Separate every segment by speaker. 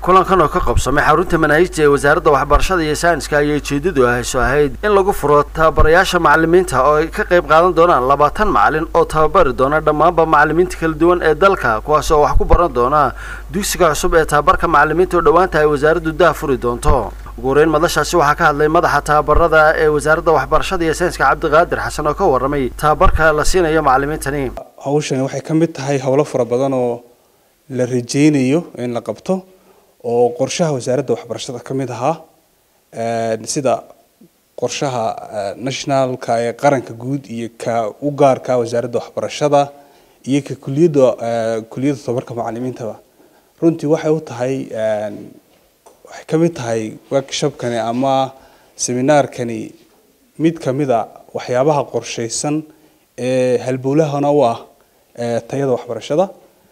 Speaker 1: kulankan oo ka qabsamay xarunta manaahijta ee wasaaradda waxbarashada iyo sayniska ayay ujeedadu ahayso ahayd in lagu furo tababarayaasha macalimiinta oo ay ka qayb qaadan doonaan labaatan macalin oo tababari doona dhammaanba macalimiinta kala duwan ee dalka kuwaas oo wax ku baran doona dugsiga cusub ee tababarka macalimiinta oo dhowaanta ay wasaaraddu dah furi doonto ugu horeyn madashaasi waxaa ka hadlay madaxa tababarada ee wasaaradda waxbarashada iyo sayniska cabdiqaadir xasan oo ka warramay tababarka la siinayo macalimiintani
Speaker 2: hawshani waxay ka mid tahay howlo fara badan oo la rajeynayo in la qabto oo qorshaha wasaaradda waxbarashada ka mid ahaa sida qorshaha nationalka ee qaranka guud iyo ka u gaarka wasaaradda waxbarashada iyo ka kuliyadda kuliyadda tababarka macalimiintaba runtii waxay u tahay waxay ka mid tahay workshopkani ama seminaarkani mid ka mid a waxyaabaha qorshaysan ee halbowlahana u ah tayada waxbarashada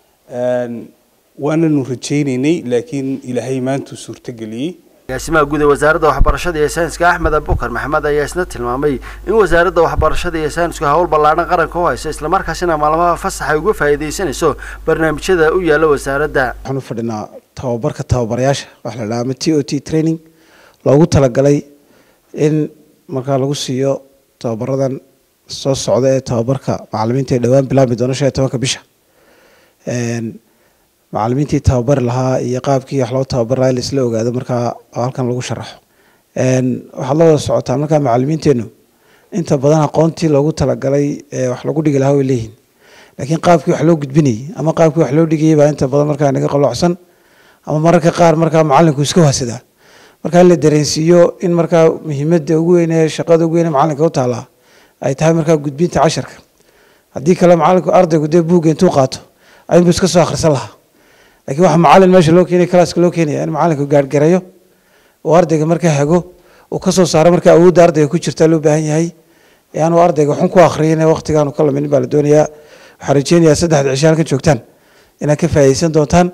Speaker 2: waananu rajaynaynay laakiin ilaahay maantuu suurtageliyey
Speaker 1: agaasimaha guud ee wasaaradda waxbarashada iyo sayniska axmed abukar maxamed ayaa isna tilmaamay in wasaaradda waxbarashada iyo saynisku hawl ballaadhan qaranka u hayso islamarkaasina maalmaha fasax ay uga faa'iidaysanayso barnaamijyada u yaalla wasaaradda
Speaker 3: waxaan u fadhinaa tababarka tababarayaasha waxa la dhaha ama t o t training loogu talagalay in markaa lagu siiyo tababaradan soo socda ee tababarka macalimiinta ee dhowaan bilaabmi doona shan iyo tobanka bisha macalimiintii tababari lahaa iyo qaabkii wax loo tababari lahaa laisla ogaado markaa halkan lagu sharaxo waxaad la wada socotaa markaa macalimiinteenu inta badan aqoontii loogu talagalay wax lagu dhigi lahaa way leeyihin laakiin qaabkii wax loo gudbinayay ama qaabkii wax loo dhigayay baa inta badan markaa naga qalloocsan ama mararka qaar markaa macalinku iska wahsadaa markaa in la dareensiiyo in markaa muhiimada ugu weyn ee shaqada ugu weyn ee macalinka u taallaa ay tahay markaa gudbinta casharka haddii kale macalinku ardaygu dee buugga intuu qaato ayunbu iska soo akhrisan lahaa lakiin waxaa macalin meesha loo keenaya classka loo keenaya in macalinku gaargarayo oo ardayga markaa hago uu kasoo saaro markaa awoodda ardayga ku jirta loo baahan yahay yaanu ardayga xun ku akhriyin waqtigaanu ka laminin baa la doonayaa waxaan rajeynayaa saddexda cisho halkan joogtaan inaad ka faa'iidaysan doontaan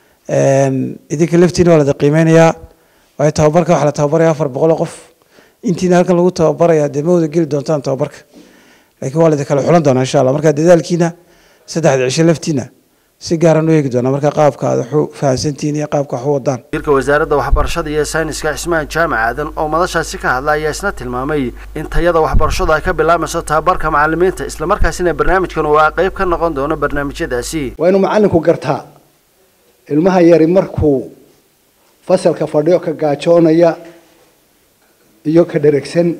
Speaker 3: idinka laftiina waa lada qiimeynayaa waayo tababarka waxaa la tababaraya afar boqol oo qof intiina halkan lagu tababaraya dee ma wada geli doontaan tababarka laakiin waa lada kala xulan doonaa insha allah marka dadaalkiina saddexda cisho laftiina si gaaran u eegi doonaa marka qaabka aad waxu fahamsantihiin iyo qaabka wax u wadaan
Speaker 1: wasiirka wasaaradda waxbarashada iyo sayniska cismaan jaamac aadan oo madashaasi ka hadla ayaa isna tilmaamay in tayada waxbarashadu ay ka bilaabmayso tababarka macalimiinta islamarkaasina barnaamijkan uu a qeyb ka noqon doono barnaamijyadaasi
Speaker 4: waa inuu macalinku gartaa ilmaha yari markuu fasalka fadhiyo ka gaajoonaya iyo ka dheregsan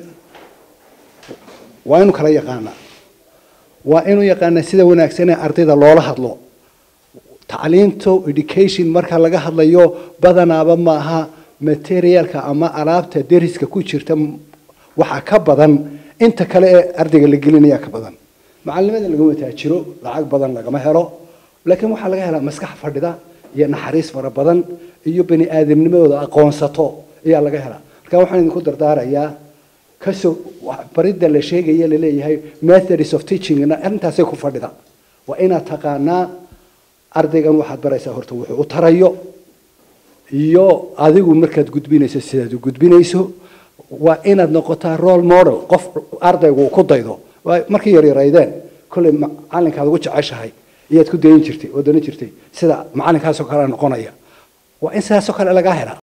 Speaker 4: waa inuu kala yaqaanaa waa inuu yaqaanaa sida wanaagsan ee ardayda loola hadlo tacliinto education marka laga hadlayo badanaaba maaha materialka ama alaabta deriska ku jirta waxa ka badan inta kale ee ardayga la gelinaya ka badan macalimada lagama taajiro lacag badan lagama helo laakiin waxaa laga helaa maskax fadhida iyo naxariis fara badan iyo bani aadamnimadooda aqoonsato ayaa laga helaa marka waxaan idinku dardaarayaa kasoo baridda la sheegaya laleeyahay methods of teachingna arrintaasay ku fadhida waa inaad taqaanaa ardaygan waxaad baraysaa horta wuxuu u tarayo iyo adigu markaad gudbinayso sidaad u gudbinayso waa inaad noqotaa role model qof ardaygu uu ku daydo markay yaryaraydeen kollay macalinkaad ugu jeceshahay iyaad ku dayin jirtay oo danin jirtay sida macalinkaasoo kale noqonaya waa in sidaasoo kale lagaa helaa